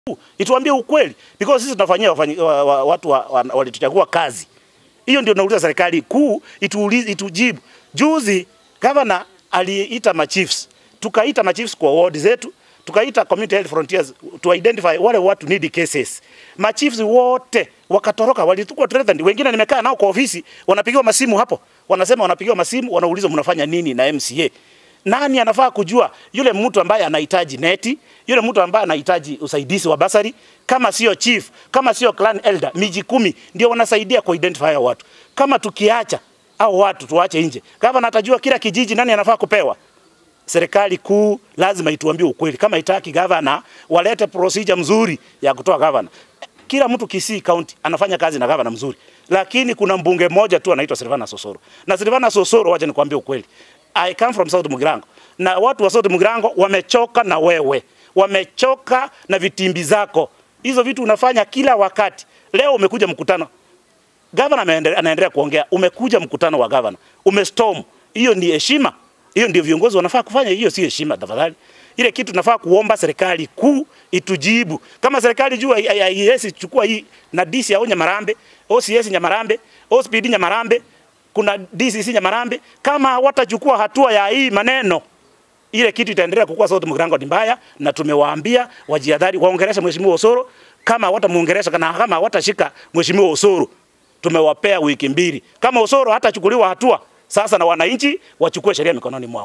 ituambie ukweli because sisi tunafanyia wafanyi, wa, wa, watu wa, wa, walituchagua kazi. Hiyo ndio nauliza serikali kuu ituulize, itujibu. Juzi governor aliita machiefs, tukaita machiefs kwa ward zetu, tukaita community health frontiers to identify wale watu need cases. Machiefs wote wakatoroka, walitukua threatened. Wengine nimekaa nao kwa ofisi, wanapigiwa masimu hapo, wanasema wanapigiwa masimu, wanaulizwa mnafanya nini na MCA. Nani anafaa kujua yule mtu ambaye anahitaji neti, yule mtu ambaye anahitaji usaidizi wa basari, kama sio chief, kama sio clan elder, miji kumi ndio wanasaidia ku identify hao watu. Kama tukiacha au watu tuache nje, gavana atajua kila kijiji nani anafaa kupewa. Serikali kuu lazima ituambie ukweli. Kama itaki gavana walete procedure mzuri ya kutoa gavana. Kila mtu Kisii County anafanya kazi na gavana mzuri, lakini kuna mbunge mmoja tu anaitwa Silvana Sosoro, na Silvana Sosoro, wacha nikwambie ukweli, I come from South Mugirango na watu wa South Mugirango wamechoka na wewe, wamechoka na vitimbi zako. Hizo vitu unafanya kila wakati. Leo umekuja mkutano, gavana anaendelea kuongea, umekuja mkutano wa gavana, umestorm. Hiyo ni heshima? Hiyo ndio viongozi wanafaa kufanya? Hiyo si heshima, tafadhali. Ile kitu tunafaa kuomba serikali kuu itujibu. Kama serikali juu haiwezi chukua hii na DC au Nyamarambe, OCS Nyamarambe, OSPD Nyamarambe, kuna DCC Nyamarambe, kama watachukua hatua ya hii maneno ile kitu itaendelea kukua South Mugirango ni mbaya, na tumewaambia wajihadhari, waongelesha mheshimiwa Osoro. Kama watamuongelesha na kama watashika mheshimiwa Osoro, tumewapea wiki mbili. Kama Osoro hatachukuliwa hatua sasa, na wananchi wachukue sheria mikononi mwao.